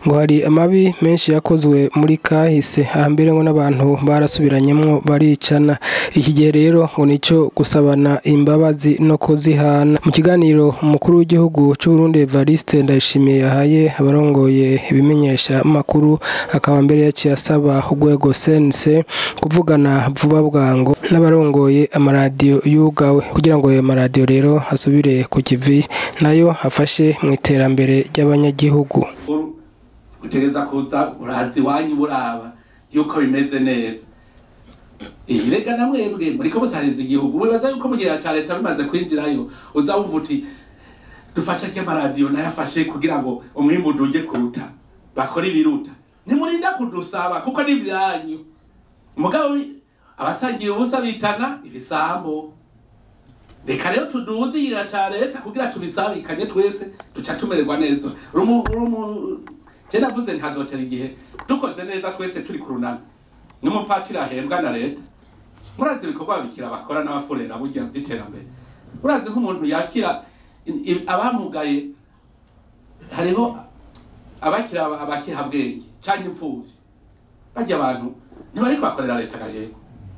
ngo hari amabi menshi yakozwe muri kahise hambere ngo n'abantu barasubiranyemwo baricana iki gihe rero ngo nico gusabana imbabazi no kuzihana mu kiganiro umukuru w'igihugu c'Uburundi Evariste Ndayishimiye yahaye abarongoye ibimenyesha makuru akaba mbere yaciye asaba urwego CNC kuvugana vuba bwango n'abarongoye amaradiyo yugawe kugira ngo ayo maradiyo rero asubire ku kivi nayo afashe mu iterambere ry'abanyagihugu utegereza kuza urazi iwanyu buraba yuko bimeze neza iyi rega na mwebwe muriko musahiriza igihugu wibaza yuko mu gihe ca leta bimaze kwinjirayo uza wumva uti dufashe ry'amaradiyo nayo afashe kugira ngo umwimbu uduje kuruta bakore ibiruta ntimurinda kudusaba kuko ni vyanyu mugabo abasangiye ubusa bitana ibisambo reka rero tuduze igihe ca leta kugira tubisabikanye twese duca tumererwa neza rumu rumu je navuze ntazotera igihe dukoze neza twese turi ku runani n'umupatiri ahembwa na leta murazi ibikorwa bikira bakora n'abafurera burya vy'iterambere urazi nk'umuntu yakira i- i- abamugaye hariho abakira abakihabwenge canke imfuvyi barya abantu ntibariko bakorera leta gahego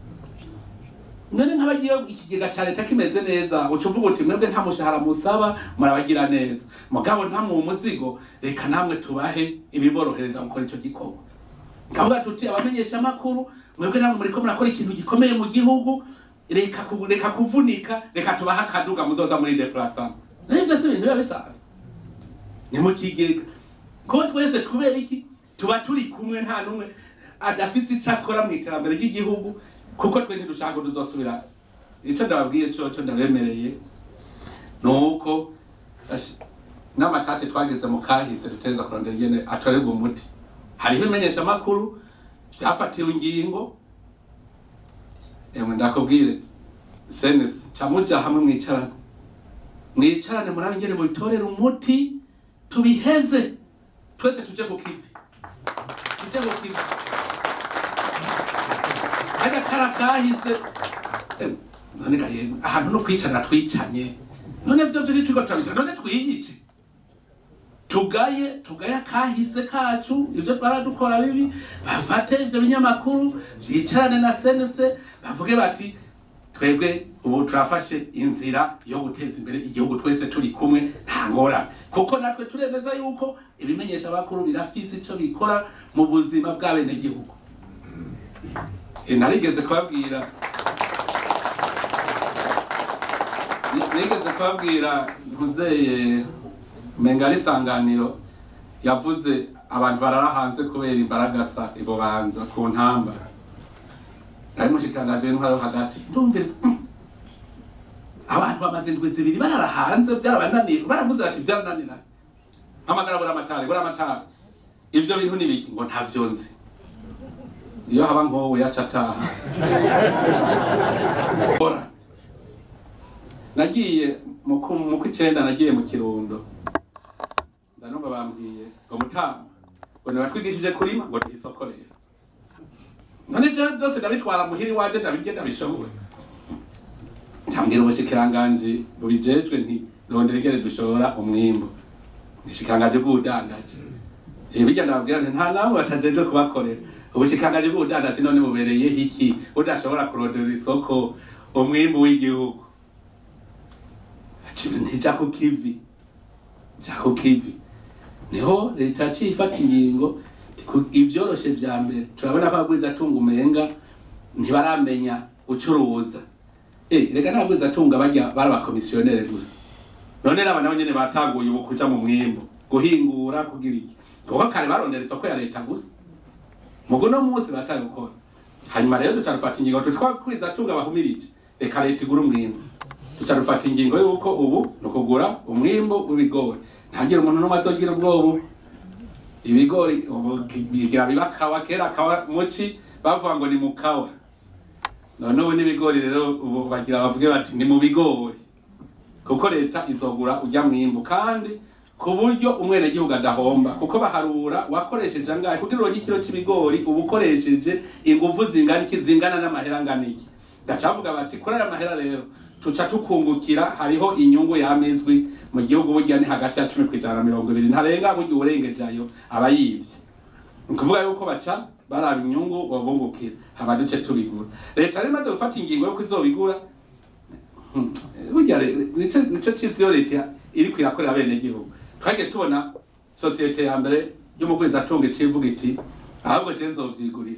none nk'abagiye ikigega ca leta kimeze neza uca uvuga uti mwebwe nta mushahara musaba murabagira neza mugabo nta mu muzigo reka namwe tubahe ibiborohereza gukora ico gikorwa kavuga tuti abamenyesha amakuru mwebwe namwe muriko murakora ikintu gikomeye mu gihugu reka ku- reka kuvunika reka tubahe akaduga muzoza muri deplacement nayo vyose ibintu biba bisanzwe ni mu kigega ko twese twubera iki tuba turi kumwe nta n'umwe adafise ico akora mu iterambere ry'igihugu kuko twe ntidushaka ko tuzosubira ico ndababwiye coco ndabemereye nuko ash- n'amatate twageze mu kahise duteza kurondera ingene atorerwa umuti hariho ibimenyesha amakuru vyafatiwe ingingo emwe ndakubwire senesi ca muja hamwe mwicarane mwicarane murabe ingene mubitorera umuti tubiheze twese tuje ku kivi tuje ku kivi agakara kahise Em, none ga yemwe ahantu no kwicana twicanye none vyo vyo turiko turabicana none twiyice tugaye tugaye akahise kacu ivyo twaradukora bibi bafate ivyo binyamakuru vyicarane na senese bavuge bati twebwe ubu turafashe inzira yo guteza imbere igihugu twese turi kumwe nta ngorane kuko natwe turemeza yuko ibimenyesha amakuru birafise ico bikora mu buzima bw'abenegihugu Eh, narigeze kubabwira nigeze kubabwira ntuzeye menga ari isanganiro yavuze abantu barara hanze kubera imbaragasa ibubanza ku ntamba ari mushikirangaje w'intwaro hagati ndumviriza mm. abantu bamaze indwi zibiri barara hanze byarabananiye baravuze bati byarananira hamagara buri amatari buri amatari ivyo bintu ni biki ngo ntavyo nzi iyo haba nkowe yaca ataha Ora. nagiye mu ku- mu kw'icenda nagiye mu kirundo ndanumva bambwiye ngo mutama ngo nibatwigishije kurima ngo tuhisoko rero none jewe vyose ndabitwara muhira iwaje ndabirye ndabishoboye ncambwira ubushikiranganji bubijejwe nti rondera ingene dushora umwimbu ubushikiranganji bw'ubudandaji Eh, bijya ndababwira nti nta namwe batajejwe kubakorera ubushikiranganji bw'ubudandaji none bubereyeho iki budashobora kurondera isoko umwimbu w'igihugu Ati, ntija ku kivi ja ku kivi niho leta yaciye ifata ingingo ku- ivyoroshe vya mbere turabona ko abagwiza atunga umenga ntibaramenya gucuruza eh reka n'abagwiza atunga barya bari abakomisiyonere gusa none naba nabo nyene batanguye ubu kuja mu mwimbo guhingura kugira iki kuko kare barondera isoko ya leta gusa mugo no munsi bataye gukora hanyuma rero duca dufata ingingo tutwakwiza atunga bahumirije reka leta igura umwimbo duca dufata ingingo yuko ubu ni ukugura umwimbo w'ibigori ntagire umuntu n'umwe azogira ubwoba ibigori ubu bigira biba kawa kera kawa muci bavuga ngo ni mukawa none ubu n'ibigori rero ubu bagira bavuge bati ni mu bigori kuko leta izogura ujya mwimbu kandi ku buryo umwenegihugu adahomba kuko baharura wakoresheje angahe kugira uronke ikiro c'ibigori uba ukoresheje inguvu zingana iki zingana n'amahera angana iki gacavuga bati kuri aya mahera rero tuca tukungukira hariho inyungu yamizwi mu gihugu burya ni hagati ya cumi kwijana na mirongo ibiri ntarenga burya uwurengejayo aba yivye ni ukuvuga yuko baca baraba inyungu babungukira hama duce tubigura leta rero imaze gufata ingingo yo kuzobigura Hmm, burya re- nico nico cizi yo leta iriko irakorera bene gihugu twagiye tubona sosiyete ya mbere y'umugwizatunga icivuga iti ahubwo je nzovyigurira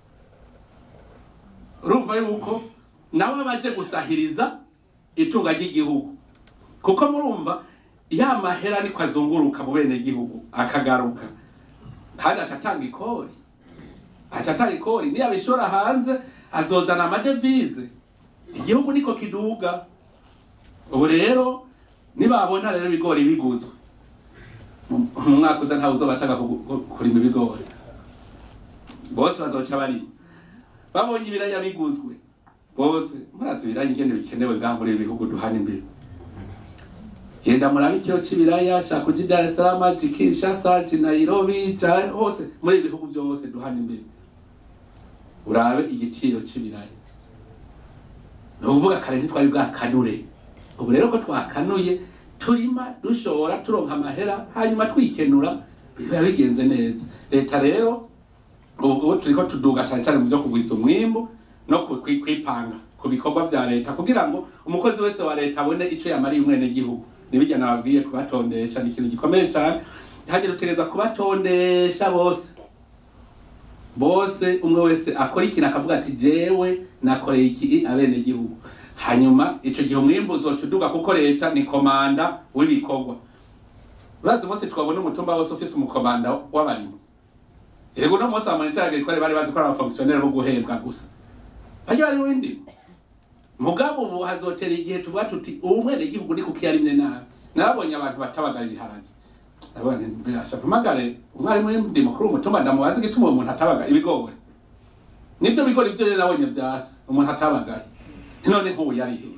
urumva yuko nawe abaje gusahiriza itunga ry'igihugu kuko murumva ya mahera niko azunguruka mu bene gihugu akagaruka kandi aca atanga ikori aca atanga ikori niyo abishora hanze azozana amadevize igihugu niko kiduga ubu rero nibabona rero ibigori biguzwe mu mu mwaka uza ntawe uzoba atanga kugu- ku- kurima ibigori bose bazoca barima babonye ibiraya biguzwe bose murazi ibiraya ingene bikenewe ngaha muri ibi bihugu duhana imbere genda murabe ikiro c'ibiraya shaka uji Dar es Salaam ji Kinshasa ji Nairobi ja hose muri ibi bihugu byose duhana imbere urabe igiciro c'ibiraya ni ukuvuga kare ntitwari bwakanure ubu rero ko twakanuye turima dushora turonka amahera hanyuma twikenura biba bigenze neza leta rero ubu ubu turiko tuduga cyane cyane mu byo kugwiza umwimbu no ku- kwi- kwipanga ku bikorwa vya leta kugira ngo umukozi wese wa leta abone ico yamariye umwene gihugu nibijya nababwiye kubatondesha ni ikintu gikomeye cyane hagera utegereza kubatondesha bose bose umwe wese akora ikintu akavuga ati jewe nakoreye iki abene gihugu hanyuma ico gihe umwimbu uzoca uduga kuko leta ni komanda w'ibikorwa urazi umunsi twabona umutumba wose ufise umukomanda w'abarimyi Ego no munsi amonitari agricole bari bazi ko ari abafonctionnaire bo guhembwa gusa. Bajya bari windi. Mugabo ubu hazotera igihe tuvuga tuti umwene gihugu ni kuki yarimye nabi. Nabonye abantu batabagara ibiharage. Abana mbese mpamagare umwarimu w'indimo kuri umutumba ndamubaza igituma umuntu atabagara ibigori. Nivyo bigori byo rero nabonye vyasa umuntu atabagaye. None nk'ubu yari hehe?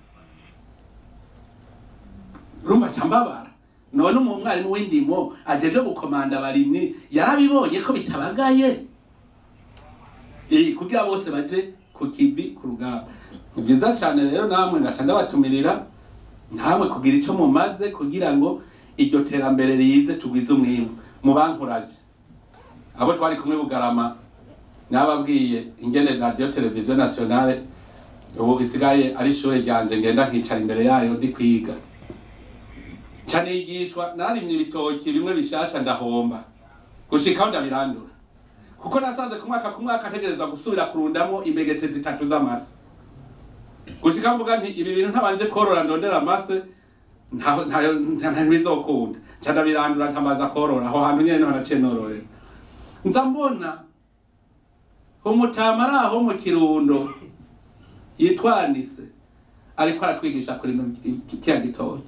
Rumba cyambabara. none umu mwarimu w'indimo ajeje gukomanda abarimyi yarabibonye ko bitabagaye Eh, kugira bose baje ku kivi ku rugamba ni byiza cyane rero namwe ngaca ndabatumirira namwe kugira icyo mumaze kugira ngo iryo terambere rize tugwize umwimbu mubankuraje abo twari kumwe bugarama nababwiye ingene radio televiziyo nationale ubu isigaye ari ishure ryanje ngenda nkicara imbere yayo ndi kwiga cyane yigishwa narimye ibitoki bimwe bishasha ndahomba gushikaho ndabirandura kuko nasanze ku mwaka ku mwaka ntegereza gusubira kurundamo imbegete zitatu z'amase gushika mvuga nti ibi bintu ntabanje korora ndondera amase ntaho- ntayo- nta- nta- ntibizokunda nca ndabirandura ncamaza korora aho hantu nyene niho naciye nororera nza mbona umutama ari aho mu kirundo yitwanise ariko aratwigisha kurima kiriya gitoki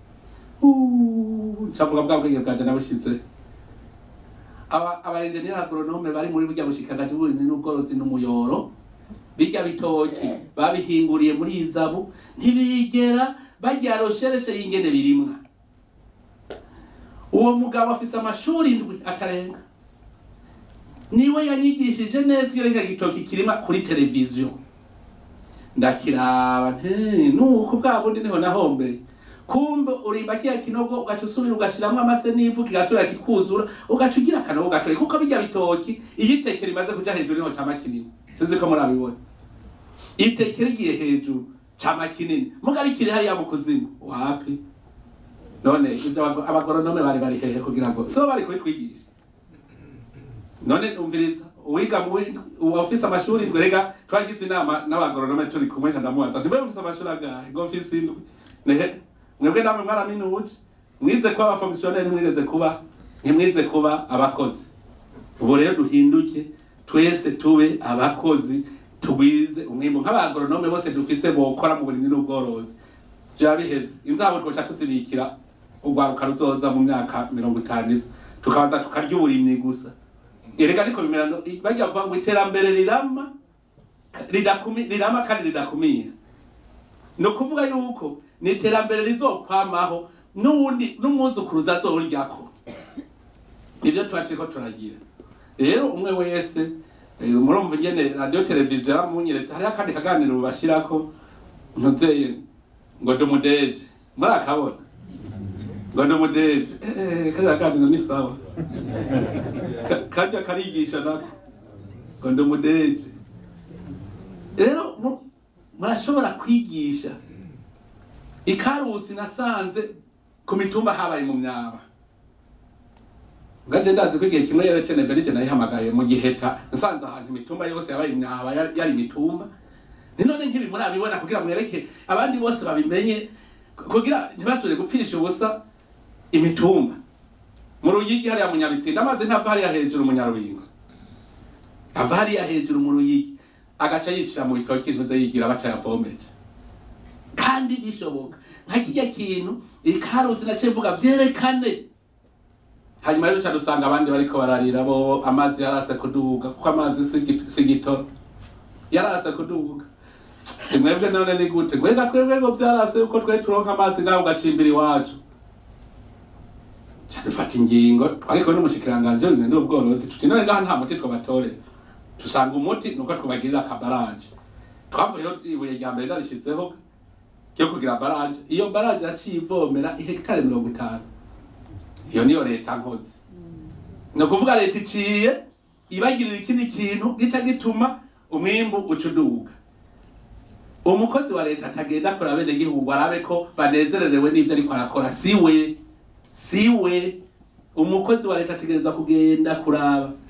Uh, ncavuga bwa bwenge bwanje nabushize aba aba engineer agronome bari muri burya bushikagaje bw'uburimyi n'ubworozi n'umuyoro bijya bitoki babihinguriye muri izabu ntibigera bajya roshereshe y'ingene birimwa uwo mugabo afise amashuri indwi atarenga niwe yanyigishije neza iyo reka gitoki kirima kuri televiziyo ndakiraba nti nuko bwa bundi niho nahombeye kumbe urimba kiya kinogo ugaca usubira ugashiramwo amase n'ivu kigasubira kikuzura ugaca ugira akanogo gatoya kuko bijya bitoki iyo iteke rimaze kuja hejuru niho cama kinini sinzi ko murabibona iteke rigiye hejuru cama kinini muga rikiri hariya mu kuzimu wapi none ivyo abago- abagoronome bari bari hehe kugira ngo sibo bari kubitwigisha none umviriza uwiga mu wi- uwafise amashuri indwi rega twagize inama n'abagoronome turi kumwe nca ndamubaza ntibe ufise amashuri agahe ngo mfise indwi nehe mwebwe namwe mwaraminuje mwize kuba abafonctionnaire mwigeze kuba ntimwize kuba abakozi ubu rero duhinduke twese tube abakozi tugwize umwimbu nk'abagoronome bose dufise bokora mu burimyi n'ubworozi vya biheze inzabo twoca tuzibikira urwaruka ruzoza mu myaka mirongo itanu iza tukabanza tukarya uburimyi gusa erega ariko bimera no- bajya bavuga ngo iterambere rirama ridakumi- rirama kandi ridakumira ni ukuvuga yuko ni iterambere rizokwamaho n'uwundi n'umwuzukuruza azoryako nivyo tuba turiko turagira rero umwe wese eh, murumva ingene radio televiziyo yamunyeretse hariho akandi kaganiro bashirako ntuzeye ngo ndi umudeje muri akabona ngo ndi umudeje eh kariya kantu ni sawa Ka- kajya karigisha nako ngo ndi umudeje rero mu- murashobora kwigisha ikarusi nasanze ku mitumba habaye mu myaba ngaje ndazi ko igihe kimwe yari tene mbere nayihamagaye mu giheta nsanze ahantu imitumba yose yabaye imyaba yari yari imitumba ni none nk'ibi murabibona kugira mwereke abandi bose babimenye kugira ntibasubire gupfisha ubusa imitumba mu ruyigi hariya mu nyabitsinda amazi ntava hariya hejuru mu nyarubingo ava hariya hejuru mu ruyigi agaca yicira mu bitoki ntuze yigira batayavomeje kandi bishoboka nka kijya kintu ikarusi naciye mvuga vyerekane hanyuma rero cyane usanga abandi bariko bararira bo amazi yarase kuduga kuko amazi si gi- si gitoro yarase kuduga mwebwe none ni gute mwega twebwe ngo vyarase uko twe turonka amazi ngaho ugacimbira iwacu dufata ingingo ariko n'umushikiranganji w'ibintu n'ubworozi tuti none ngaha nta muti twabatorera tusanga umuti nuko twubagirira akabaraje twavuyeho ibuye rya mbere narishizeho ryo kugira baraje iyo baraje yaciye ivomera ihegitari mirongo itanu iyo niyo leta nkozi ni ukuvuga leta iciye ibagirira ikindi kintu gica gituma umwimbu uca uduga umukozi wa leta atagenda akora bene gihugu arabe ko banezererewe n'ivyo ariko arakora siwe siwe umukozi wa leta ategereza kugenda kuraba